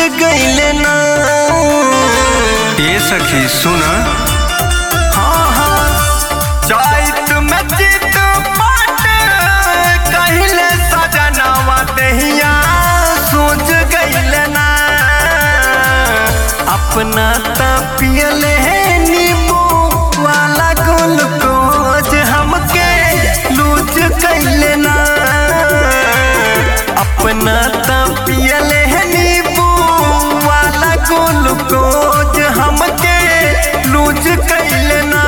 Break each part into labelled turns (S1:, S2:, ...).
S1: गईले ना
S2: ए सखी सुन
S1: हाँ हाँ चैत में चित पाट कहिले सजनवा दहिया सोच गईले ना अपना त पियले नींबू वाला ग्लूकोज हमके लूज कैले ना अपना त पियले नींबू वाला ग्लूकोज हमके लूज कैले ना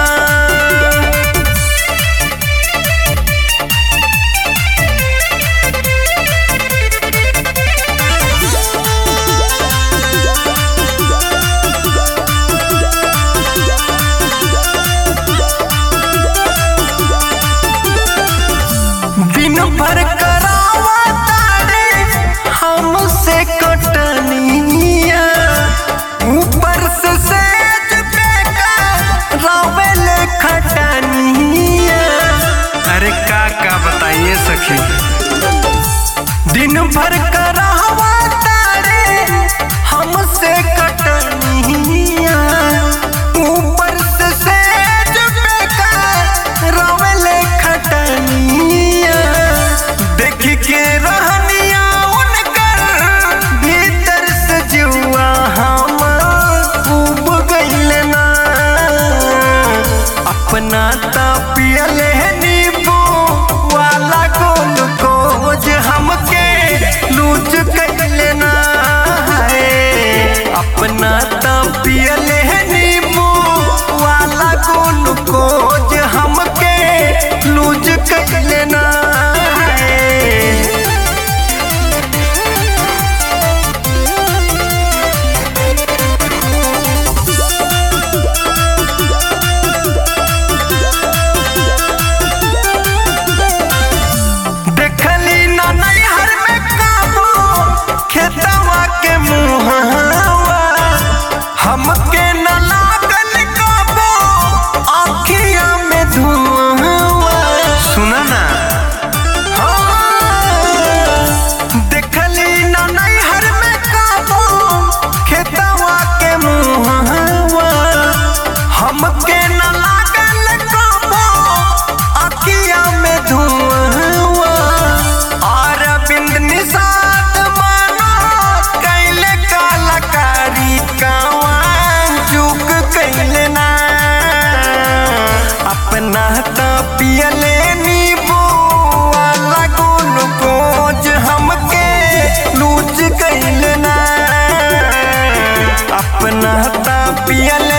S1: दिन भर करावा तारे हमसे कटनिया ऊपर से सेज पे का रावेले खटनिया
S2: अरे का का बताइए सखी
S1: दिन भर करावा तारे हमसे कटनिया ऊपर से सेज पे का रावेले खटनिया देख के रहनिया उनकर भीतर से जुआ हम उब गइल ना अपना त पियले नींबू वाला गोल कोज हमके लूज कैले ना है अपना त पियले नींबू वाला गोल कोज हमके लूज कैले ना है देखली ना नैहर में काबो खेतवा के मुहावा हमके न लागल काबो आँखिया में धुआवा
S2: सुन ना
S1: हाँ, देखली ना नैहर में काबो खेतवा के मुहावा हमके न लागल काबो आँखिया में धुआवा अरविंद निषाद मानो कैले कलाकारी कावा चूक कैले ना अपना त पियले नींबू वाला ग्लूकोज हमके लूज कैले ना अपना त पियले